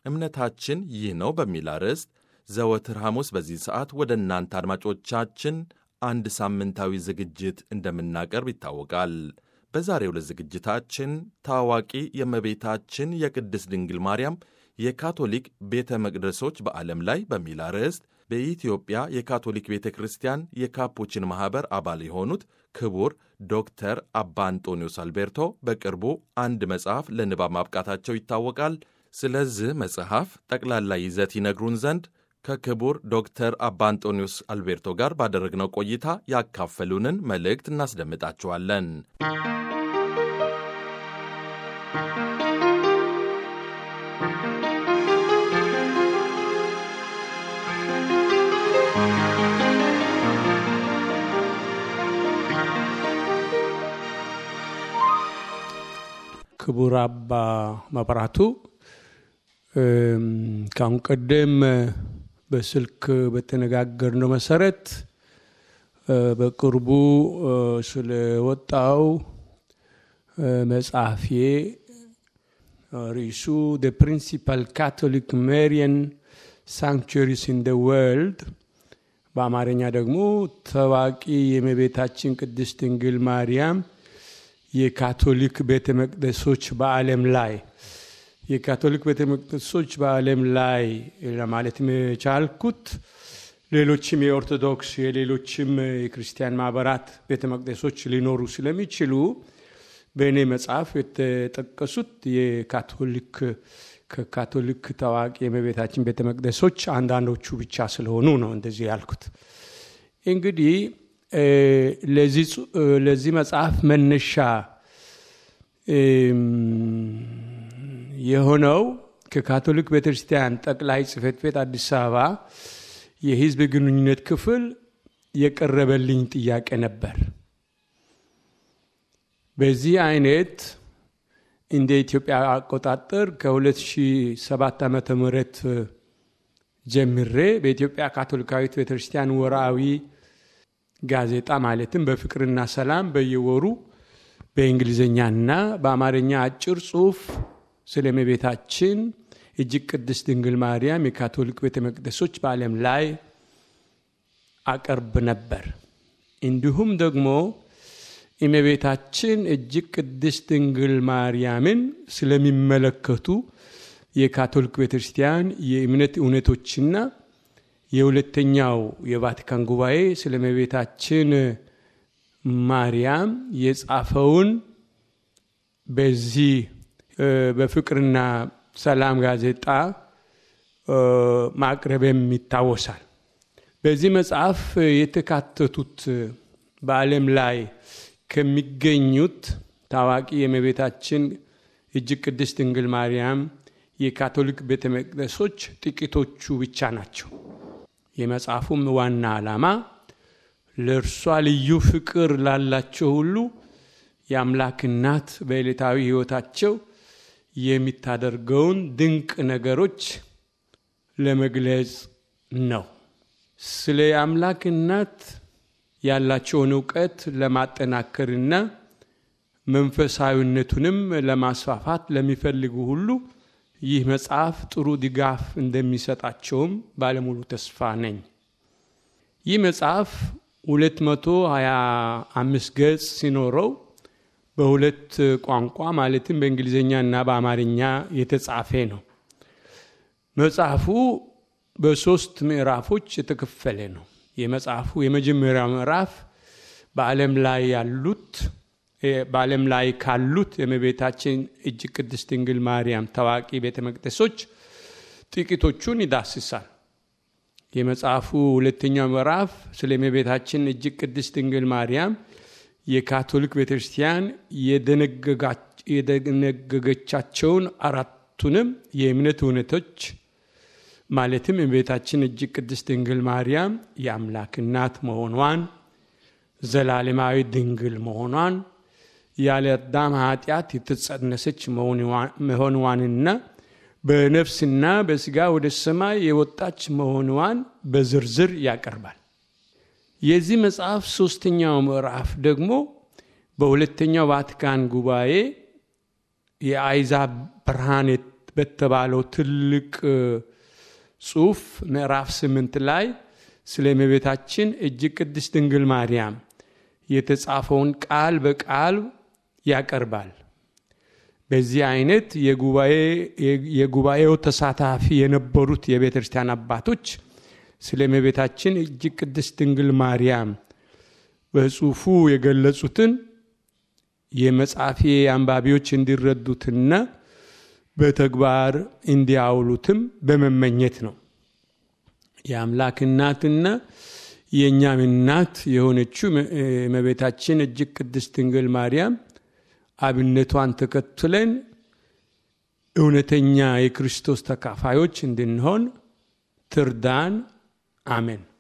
እምነታችን ይህ ነው በሚል አርዕስት ዘወትር ሐሙስ በዚህ ሰዓት ወደ እናንተ አድማጮቻችን አንድ ሳምንታዊ ዝግጅት እንደምናቀርብ ይታወቃል። በዛሬው ዕለት ዝግጅታችን ታዋቂ የእመቤታችን የቅድስት ድንግል ማርያም የካቶሊክ ቤተ መቅደሶች በዓለም ላይ በሚል አርዕስት በኢትዮጵያ የካቶሊክ ቤተ ክርስቲያን የካፑችን ማኅበር አባል የሆኑት ክቡር ዶክተር አባ አንጦኒዮስ አልቤርቶ በቅርቡ አንድ መጽሐፍ ለንባብ ማብቃታቸው ይታወቃል። ስለዚህ መጽሐፍ ጠቅላላ ይዘት ይነግሩን ዘንድ ከክቡር ዶክተር አባ አንጦኒዮስ አልቤርቶ ጋር ባደረግነው ቆይታ ያካፈሉንን መልእክት እናስደምጣችኋለን። ክቡር አባ መብራቱ ከአሁን ቀደም በስልክ በተነጋገርነው መሰረት በቅርቡ ስለወጣው መጽሐፌ ርዕሱ ደ ፕሪንሲፓል ካቶሊክ ሜሪየን ሳንክቹሪስ ኢን ደ ወርልድ በአማርኛ ደግሞ ታዋቂ የእመቤታችን ቅድስት ድንግል ማርያም የካቶሊክ ቤተ መቅደሶች በዓለም ላይ የካቶሊክ ቤተ መቅደሶች በዓለም ላይ ለማለት የቻልኩት ሌሎችም የኦርቶዶክስ የሌሎችም የክርስቲያን ማህበራት ቤተ መቅደሶች ሊኖሩ ስለሚችሉ በእኔ መጽሐፍ የተጠቀሱት የካቶሊክ ከካቶሊክ ታዋቂ የእመቤታችን ቤተ መቅደሶች አንዳንዶቹ ብቻ ስለሆኑ ነው እንደዚህ ያልኩት። እንግዲህ ለዚህ መጽሐፍ መነሻ የሆነው ከካቶሊክ ቤተክርስቲያን ጠቅላይ ጽሕፈት ቤት አዲስ አበባ የሕዝብ ግንኙነት ክፍል የቀረበልኝ ጥያቄ ነበር። በዚህ አይነት እንደ ኢትዮጵያ አቆጣጠር ከ2007 ዓ ም ጀምሬ በኢትዮጵያ ካቶሊካዊት ቤተክርስቲያን ወርሃዊ ጋዜጣ ማለትም በፍቅርና ሰላም በየወሩ በእንግሊዝኛና በአማርኛ አጭር ጽሑፍ ስለ እመቤታችን እጅግ ቅድስት ድንግል ማርያም የካቶሊክ ቤተ መቅደሶች በዓለም ላይ አቀርብ ነበር። እንዲሁም ደግሞ እመቤታችን እጅግ ቅድስት ድንግል ማርያምን ስለሚመለከቱ የካቶሊክ ቤተ ክርስቲያን የእምነት እውነቶችና የሁለተኛው የቫቲካን ጉባኤ ስለ እመቤታችን ማርያም የጻፈውን በዚህ በፍቅርና ሰላም ጋዜጣ ማቅረብም ይታወሳል። በዚህ መጽሐፍ የተካተቱት በዓለም ላይ ከሚገኙት ታዋቂ የእመቤታችን እጅግ ቅድስት ድንግል ማርያም የካቶሊክ ቤተ መቅደሶች ጥቂቶቹ ብቻ ናቸው። የመጽሐፉም ዋና ዓላማ ለእርሷ ልዩ ፍቅር ላላቸው ሁሉ የአምላክ እናት በዕለታዊ ሕይወታቸው የሚታደርገውን ድንቅ ነገሮች ለመግለጽ ነው። ስለ አምላክ እናት ያላቸውን እውቀት ለማጠናከርና መንፈሳዊነቱንም ለማስፋፋት ለሚፈልጉ ሁሉ ይህ መጽሐፍ ጥሩ ድጋፍ እንደሚሰጣቸውም ባለሙሉ ተስፋ ነኝ። ይህ መጽሐፍ 225 ገጽ ሲኖረው በሁለት ቋንቋ ማለትም በእንግሊዝኛ እና በአማርኛ የተጻፈ ነው። መጽሐፉ በሶስት ምዕራፎች የተከፈለ ነው። የመጽሐፉ የመጀመሪያው ምዕራፍ በዓለም ላይ ያሉት በዓለም ላይ ካሉት የእመቤታችን እጅግ ቅድስት ድንግል ማርያም ታዋቂ ቤተ መቅደሶች ጥቂቶቹን ይዳስሳል። የመጽሐፉ ሁለተኛው ምዕራፍ ስለ እመቤታችን እጅግ ቅድስት ድንግል ማርያም የካቶሊክ ቤተ ክርስቲያን የደነገገቻቸውን አራቱንም የእምነት እውነቶች ማለትም እመቤታችን እጅግ ቅድስት ድንግል ማርያም የአምላክ እናት መሆኗን፣ ዘላለማዊ ድንግል መሆኗን፣ ያለ አዳም ኃጢአት የተጸነሰች መሆኗንና በነፍስና በስጋ ወደ ሰማይ የወጣች መሆኗን በዝርዝር ያቀርባል። የዚህ መጽሐፍ ሶስተኛው ምዕራፍ ደግሞ በሁለተኛው ቫቲካን ጉባኤ የአይዛብ ብርሃን በተባለው ትልቅ ጽሑፍ ምዕራፍ ስምንት ላይ ስለ እመቤታችን እጅግ ቅድስት ድንግል ማርያም የተጻፈውን ቃል በቃል ያቀርባል። በዚህ አይነት የጉባኤው ተሳታፊ የነበሩት የቤተ ክርስቲያን አባቶች ስለ እመቤታችን እጅግ ቅድስት ድንግል ማርያም በጽሑፉ የገለጹትን የመጽሐፌ አንባቢዎች እንዲረዱትና በተግባር እንዲያውሉትም በመመኘት ነው። የአምላክ እናትና የእኛም እናት የሆነችው እመቤታችን እጅግ ቅድስት ድንግል ማርያም አብነቷን ተከትለን እውነተኛ የክርስቶስ ተካፋዮች እንድንሆን ትርዳን። አሜን።